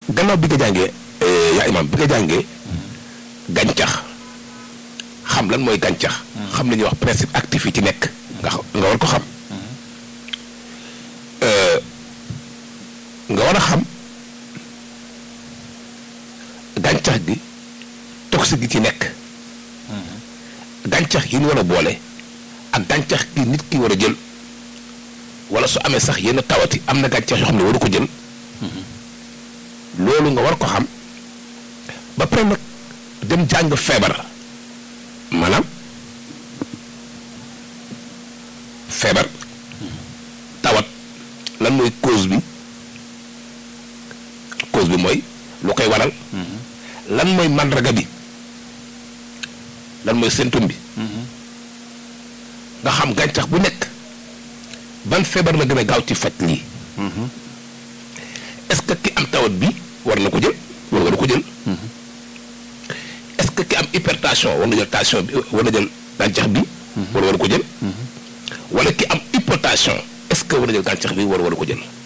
gannaaw bi nga jàngee yaa imaam bi nga jàngee gàncax xam lan mooy gàncax xam li ñuy wax principe actif yi ci nekk nga nga war ko xam nga war a xam gàncax gi toxique gi ci nekk gàncax yi ñu war a boole ak gàncax gi nit ki war a jël wala su amee sax yenn tawati am na gàncax yoo xam ne waru ko jël loolu nga war ko xam ba pare nag dem jàng feebar maanaam feebar tawat lan mooy cause bi cause bi mooy lu koy waral lan mooy màndarga bi lan mooy symptôme bi nga xam gàncax bu nekk ban feebar la gën a gaaw ci faj lii est-ce que ki am tawat bi war na ko jël war war ko jël est-ce que ki am hypertension war na jël tension bi war na jël gàncax bi war war ko jël wala ki am hypotension est-ce que war na jël gàncax bi war war ko jël